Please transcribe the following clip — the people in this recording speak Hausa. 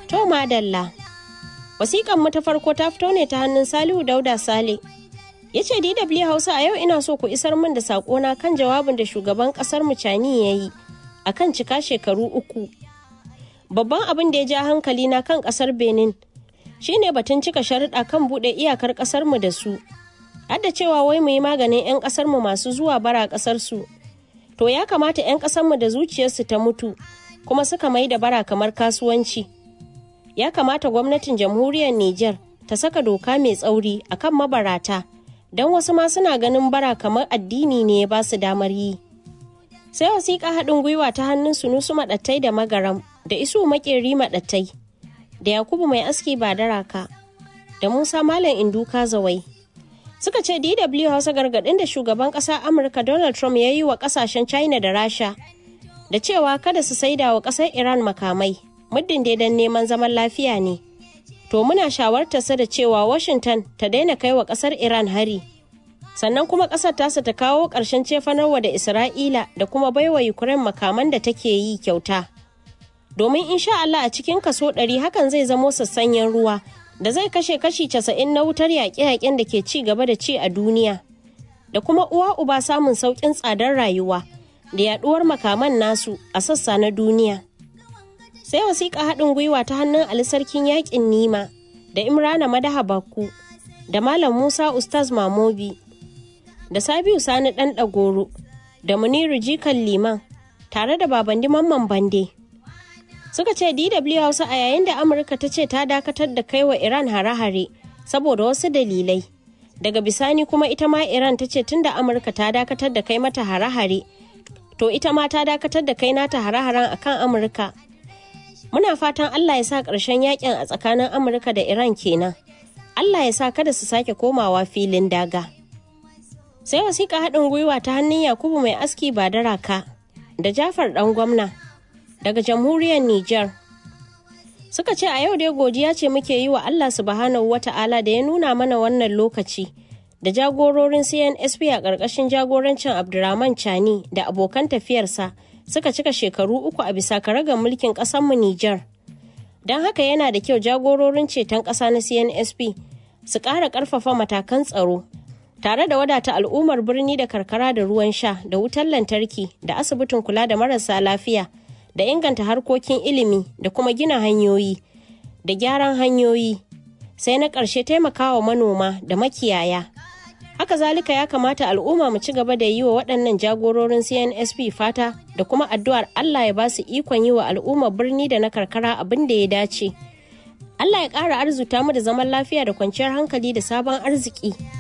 To madalla. Wasiƙan mu ta farko ta fito ne ta hannun Salihu Dauda Sale. Ya ce DW Hausa a yau ina so ku isar min da saƙona kan jawabin da shugaban ƙasar mu Cani ya yi a kan cika shekaru uku. Babban abin da ya ja hankali na kan ƙasar Benin shine batun cika sharuɗa kan buɗe iyakar ƙasar mu da su. Har da cewa wai mu yi maganin 'yan ƙasar mu masu zuwa bara ƙasar su. To ya kamata 'yan ƙasar mu da zuciyarsu ta mutu kuma suka mai da bara kamar kasuwanci. ya kamata gwamnatin jamhuriyar Nijar ta saka doka mai tsauri akan mabarata don wasu ma suna ganin bara kamar addini ne ya ba su damar yi. Sai wasiƙa haɗin gwiwa ta hannun sunusu maɗattai da magaram da isu makeri maɗattai da Yakubu mai aski ba daraka da Musa Malam Induka Zawai. Suka ce DW Hausa gargaɗin da shugaban ƙasa Amurka Donald Trump ya yi wa ƙasashen China da Rasha da cewa kada su saida wa ƙasar Iran makamai muddin dai don neman zaman lafiya ne. To muna shawartarsa da cewa Washington ta daina kai wa ƙasar Iran hari. Sannan kuma ƙasar tasa ta kawo ƙarshen cefanarwa da Isra'ila da kuma baiwa Ukraine makaman da take yi kyauta. Domin insha Allah a cikin kaso ɗari hakan zai zamo sassanyen ruwa da zai kashe kashi casa'in na wutar yaƙe-yaƙen da ke ci gaba da ci a duniya. Da kuma uwa uba samun sauƙin tsadar rayuwa da yaɗuwar makaman nasu a sassa na duniya. sai wasiƙa haɗin gwiwa ta hannun Ali Sarkin Yaƙin Nima da Imrana Madaha Bakku da Malam Musa Ustaz Mamobi da Sabiu Sani Ɗan Ɗagoro da Muniru Jikan Liman tare da Babandi Mamman Bande. Suka ce DW Hausa a yayin da Amurka ta ce ta dakatar da kai wa Iran hare-hare saboda wasu dalilai. Daga bisani kuma ita ma Iran ta ce tunda Amurka ta dakatar da kai mata hare-hare, to ita ma ta dakatar da kai nata hare-haren akan Amurka. muna fatan Allah ya sa ƙarshen yakin a tsakanin Amurka da Iran kenan. Allah ya sa kada su sake komawa filin daga. Sai wasiƙa haɗin gwiwa ta hannun Yakubu mai aski ba da raka da Jafar ɗan gwamna daga jamhuriyar Nijar. Suka ce a yau dai godiya ce muke yi wa Allah subhanahu wa ta'ala da ya nuna mana wannan lokaci da jagororin CNSP a ƙarƙashin jagorancin Abdurrahman Chani da abokan tafiyarsa. suka cika shekaru uku a bisa karagar mulkin ƙasarmu Nijar. Don haka yana da kyau jagororin ceton ƙasa na CNSP su ƙara ƙarfafa matakan tsaro tare da wadata al'ummar birni da karkara da ruwan sha da wutar lantarki da asibitin kula da marasa lafiya da inganta harkokin ilimi da kuma gina hanyoyi da gyaran hanyoyi sai na ƙarshe taimakawa manoma da makiyaya. haka zalika ya kamata al'umma mu ci gaba da yi wa waɗannan jagororin cnsp fata da kuma addu'ar allah ya ba su ikon yi wa al'ummar birni da na karkara abin da ya dace allah ya ƙara arzuta mu da zaman lafiya da kwanciyar hankali da sabon arziki